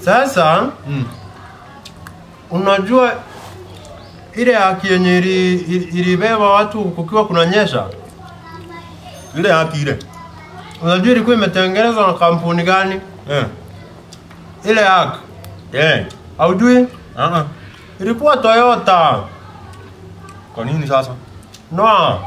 Sasa Mm. unajua ile haki yenye ili- ili- ilibeba watu kukiwa kunanyesha, Ile haki ile. unajua ilikuwa imetengenezwa na kampuni gani? Eh. Ile haki Eh. haujui? Ah ah. Ilikuwa Toyota. Kwa nini sasa? No,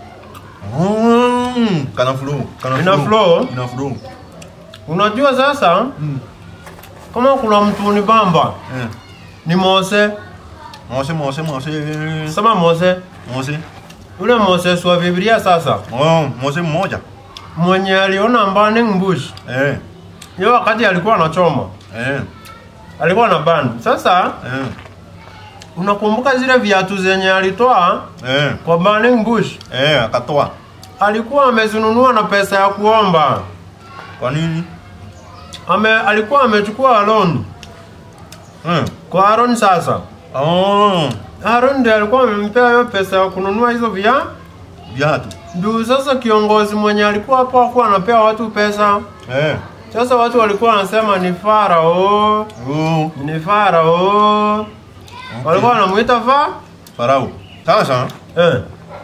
Mm. Kana flow. Kana Ina flow? Ina flow. unajua sasa Mm. kama kuna mtu ni bamba Eh. ni Mose, Mose mose mose. sema Mose, Mose. yule Moses wa Biblia sasa Oh, mose mmoja. mwenye aliona burning bush Eh. hiyo wakati alikuwa anachoma, Eh. alikuwa na ban. Sasa Eh. unakumbuka zile viatu zenye alitoa Eh. kwa burning bush, Eh, akatoa. alikuwa amezinunua na pesa ya kuomba. Kwa nini? Ame, alikuwa amechukua loan Eh. kwa Aaron. Sasa Oh, Aaron ndiye alikuwa amempea hiyo pesa ya kununua hizo via viatu. Ndio sasa kiongozi mwenye alikuwa hapo hakuwa anapea watu pesa. Eh. Sasa watu walikuwa wanasema ni Farao, Oh. ni Farao. Walikuwa wanamuita fa? Farao. Sasa Eh.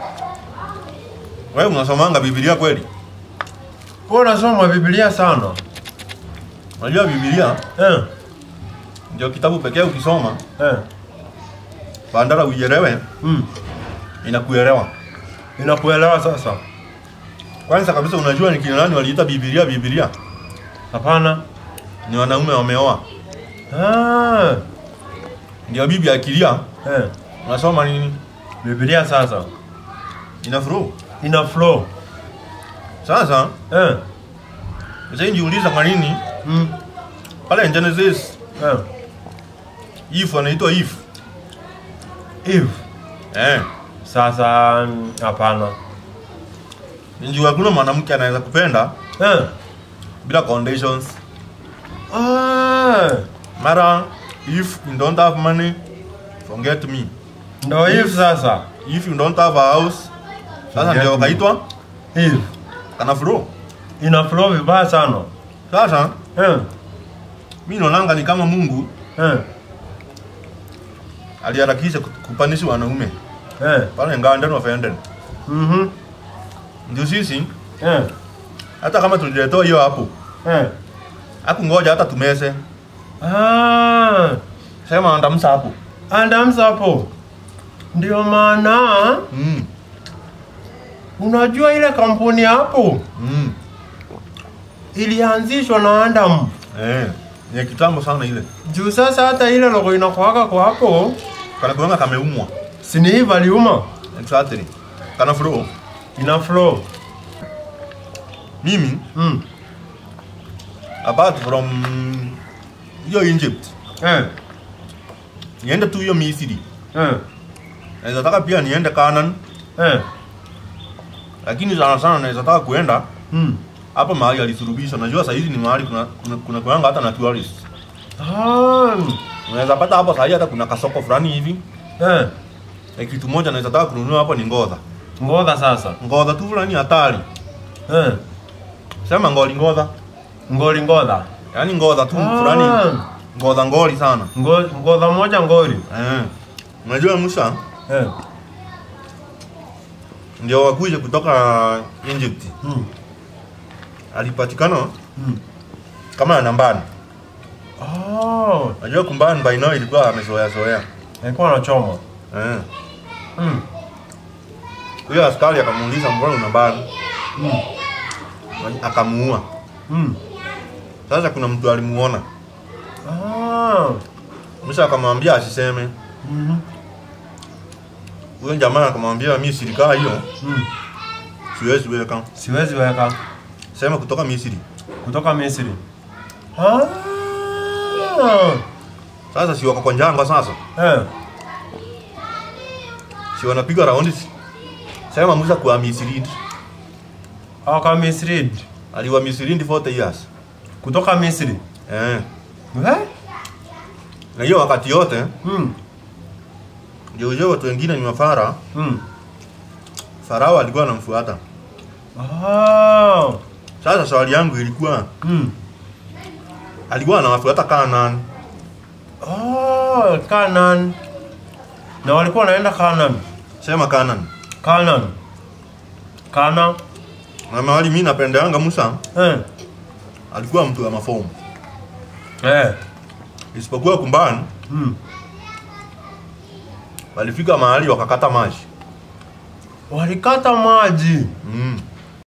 wewe unasomanga Biblia kweli? Kwa unasoma Biblia sana. Unajua Biblia Eh. ndio kitabu pekee ukisoma Eh. bandara uielewe Mm. inakuelewa. Inakuelewa sasa? Kwanza kabisa unajua ni kina nani waliita Biblia Biblia? Hapana. Ni wanaume wameoa. Ah. Ndio bibi akilia Eh. unasoma nini? Biblia sasa Ina flow. ina flow. Sasa Eh. sasa nijiuliza kwa nini Mm. pale Genesis Eh. if anaitwa if. Eve. Eh. Sasa mm, hapana. Ndio hakuna mwanamke anaweza kupenda Eh. bila conditions. Ah. Mara if you don't have money forget me. Ndio Eve sasa. If you don't have a house sasa Forget ndio me. kaitwa Eve. kana flow. Ina flow vibaya sana. Sasa Eh. mimi naonanga ni kama Mungu Eh. aliharakisha kupanishi wanaume Eh. pale Nganden of Eden. Mhm. Ndio sisi Eh. hata kama tuliletewa hiyo hapo, Eh. hakungoja hata tumese, Ah. sema andamsa hapo. Adams hapo. Ndio maana Mm. unajua ile kampuni hapo Mm. ilianzishwa na Adam. Eh, ni kitambo sana ile. Juu sasa hata ile logo inakuwaka kwa hapo Kana kuanga kameumwa. si ni hii valiuma Exactly. Kana flow. ina flow. Mimi Mm. apart from hiyo Egypt, Eh. niende tu hiyo Misri. Eh. Naweza taka pia niende Canaan, Eh. lakini sana sana naweza taka kuenda Mm. hapa mahali alisurubisha. Najua saa hizi ni mahali kuna kuna, kuna kuanga hata na tourist. Ah. Unaweza pata hapo saa hii hata kuna kasoko fulani hivi. Eh. Na kitu moja naweza taka kununua hapo ni ngodha. Ngodha sasa. Ngodha tu fulani hatari. Eh. Sema ngoli ngodha. Ngoli ngodha. Yaani ngodha tu Ah. fulani. Ngodha ngoli sana. Ngo- Ngodha moja ngoli. Eh. Unajua Musa Eh. ndio wakuje kutoka Egypt. Mm. Alipatikana Mm. kama na nambani. Oh. Unajua kumbani by now ilikuwa amezoea zoea. Alikuwa anachoma. Eh. Mm. Huyo askari akamuuliza mbona una nambani? Mm. Akamuua. Mm. Sasa kuna mtu alimuona. Ah. Musa akamwambia asiseme. Mhm. Huyo jamaa akamwambia mimi silikaa hiyo Mm. siwezi weka. Siwezi weka Sema kutoka Misri. kutoka Misri. Ah. Sasa si wako kwa njanga sasa. Eh. Si wanapiga raundi. Sema Musa kwa Misri. Aka Misri. Aliwa Misri 40 years. Kutoka Misri. Eh. Eh? Na hiyo wakati yote Mm. ndio ujue watu wengine ni mafara. Mm. Farao alikuwa anamfuata. Ah. Sasa swali yangu ilikuwa Mm. alikuwa anawafuata Kanaan oh, Canaan. Na walikuwa wanaenda Canaan. Sema Canaan. Canaan. Kana. Na mahali mimi napendeanga Musa Eh. alikuwa mtu wa mafomu. Eh. Isipokuwa kumbani Mm. walifika mahali wakakata maji. Walikata maji. Mm.